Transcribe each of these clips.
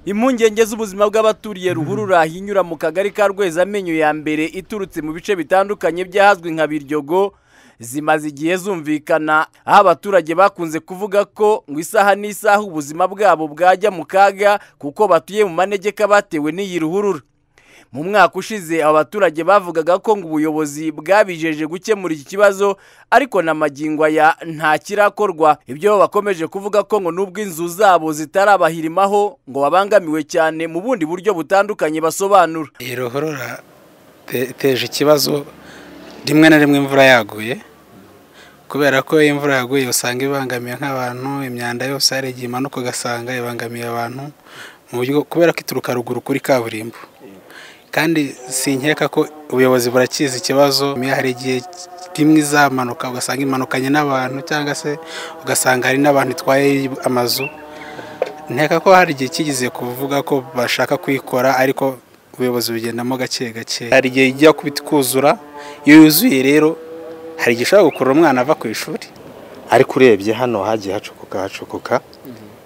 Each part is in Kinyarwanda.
impungenge z'ubuzima bw'abaturiye ruhurura hinyura mu kagari ka rwezamenyo ya mbere iturutse mu bice bitandukanye by'ahazwi nka biryogo zimaze igihe zumvikana aho abaturage bakunze kuvuga ko ngo isaha n'isaha ubuzima bwabo bwajya mu kaga kuko batuye mu manegeka batewe n'iyi ruhurura mu mwaka ushize aba baturage bavugaga ko ngo ubuyobozi bwabijeje gukemura iki kibazo ariko na magingo aya nta kirakorwa ibyo bakomeje kuvuga ko ngo nubwo inzu zabo zitarabahirimaho ngo babangamiwe cyane mu bundi buryo butandukanye basobanura iyi ruhurura iteje ikibazo rimwe na rimwe imvura yaguye kubera ko iyo imvura yaguye usanga ibangamiye nk'abantu imyanda yose hari igihe imanuka ugasanga ibangamiye abantu mu buryo kubera ko ituruka ruguru kuri kaburimbo kandi sinkeka ko ubuyobozi burakizi ikibazo hari igihe rimwe izamanuka ugasanga imanukanye n'abantu cyangwa se ugasanga hari n'abantu itwaye amazu nkeka ko hari igihe kigeze kuvuga ko bashaka kuyikora ariko ubuyobozi bugendamo gake gake hari igihe ijya kuzura iyo yuzuye rero hari igihe ushobora gukurura umwana ava ku ishuri ariko urebye hano hagiye hacukuka hacukuka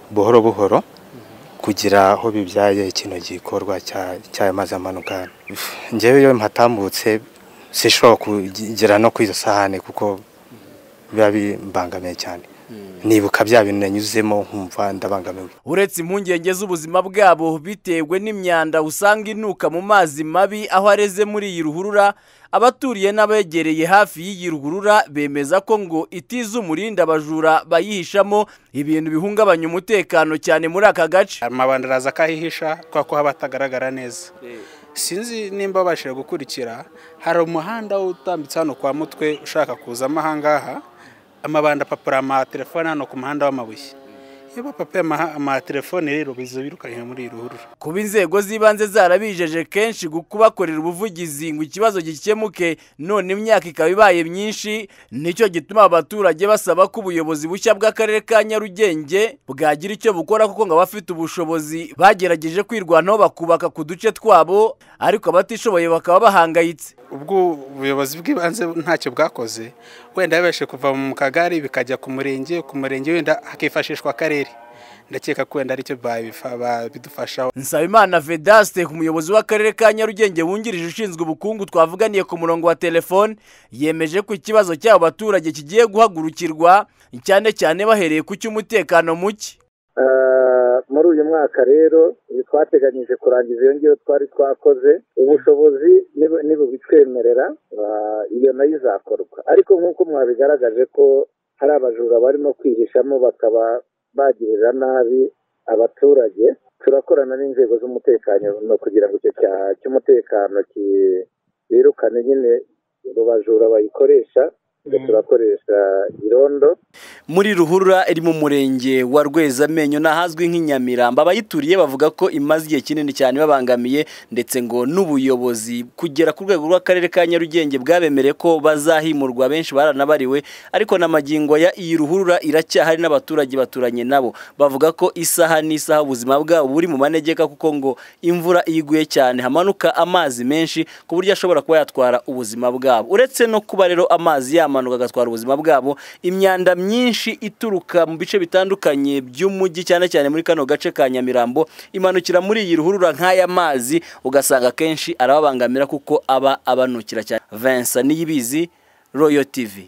buhoro buhoro kugira aho bibyaye ikintu gikorwa cy'amazi amanuka ngewe iyo mpatambutse sishobora kugera no ku izo sahane kuko biba bibangamiye cyane nibuka bya bintu nanyuzemo nkumva ndabangamiwe uretse impungenge z'ubuzima bwabo bitewe n'imyanda usanga inuka mu mazi mabi aho areze muri iyi ruhurura abaturiye n'abegereye hafi y'iyi ruhurura bemeza ko ngo itiza umurinda abajura bayihishamo ibintu bihungabanya umutekano cyane muri aka gace amabanda araza akahihisha kubera ko haba hatagaragara neza sinzi nimba babashije gukurikira hari umuhanda utambitse hano kwa mutwe ushaka kuzamo ahangaha amabanda apapura amatelefone hano ku muhanda w'amabuye iyo bapapuye amatelefone rero biza birukanywe muri iyi ruhurura kuba inzego z'ibanze zarabijeje kenshi kubakorera ubuvugizi ngo ikibazo gikemuke none imyaka ikaba ibaye myinshi nicyo gituma abaturage basaba ko ubuyobozi bushya bw'akarere ka nyarugenge bwagira icyo bukora kuko ngo abafite ubushobozi bagerageje kwirwanaho bakubaka ku duce twabo ariko abatishoboye bakaba bahangayitse ubwo ubuyobozi bw'ibanze ntacyo bwakoze wenda yabashe kuva mu kagari bikajya ku murenge ku murenge wenda hakifashishwa akarere ndakeka ko wenda aricyo babidufashaho nsabimana vedaste umuyobozi w'akarere ka nyarugenge wungirije ushinzwe ubukungu twavuganiye ku murongo wa telefone yemeje ko ikibazo cy'abo baturage kigiye guhagurukirwa cyane cyane bahereye ku cy'umutekano muke muri uyu mwaka rero twateganyije kurangiza iyo ngiyo twari twakoze ubushobozi ntibubitwemerera iyo nayo izakorwa ariko nk'uko mwabigaragaje ko hari abajura barimo kwihishamo bakaba bagirira nabi abaturage turakorana n'inzego z'umutekano kugira ngo icyo cyaha cy'umutekano birukane nyine bajura bayikoresha turakoresha irondo muri ruhurura iri mu murenge wa rwezamenyo n'ahazwi nk'inyamiramba abayituriye bavuga ko imaze igihe kinini cyane babangamiye ndetse ngo n'ubuyobozi kugera ku rwego rw'akarere ka nyarugenge bwabemereye ko bazahimurwa benshi baranabariwe ariko na magingo ya iyi ruhurura iracyahari n'abaturage baturanye nabo bavuga ko isaha n'isaha ubuzima bwabo buri mu manegeka kuko ngo imvura iguye cyane hamanuka amazi menshi ku buryo ashobora kuba yatwara ubuzima bwabo uretse no kuba rero amazi yamanuka agatwara ubuzima bwabo imyanda myinshi ituruka mu bice bitandukanye by'umujyi cyane cyane muri kano gace ka nyamirambo imanukira muri iyi ruhurura nk'aya mazi ugasanga akenshi arababangamira kuko aba abanukira cyane vensa niyibizi royo tivi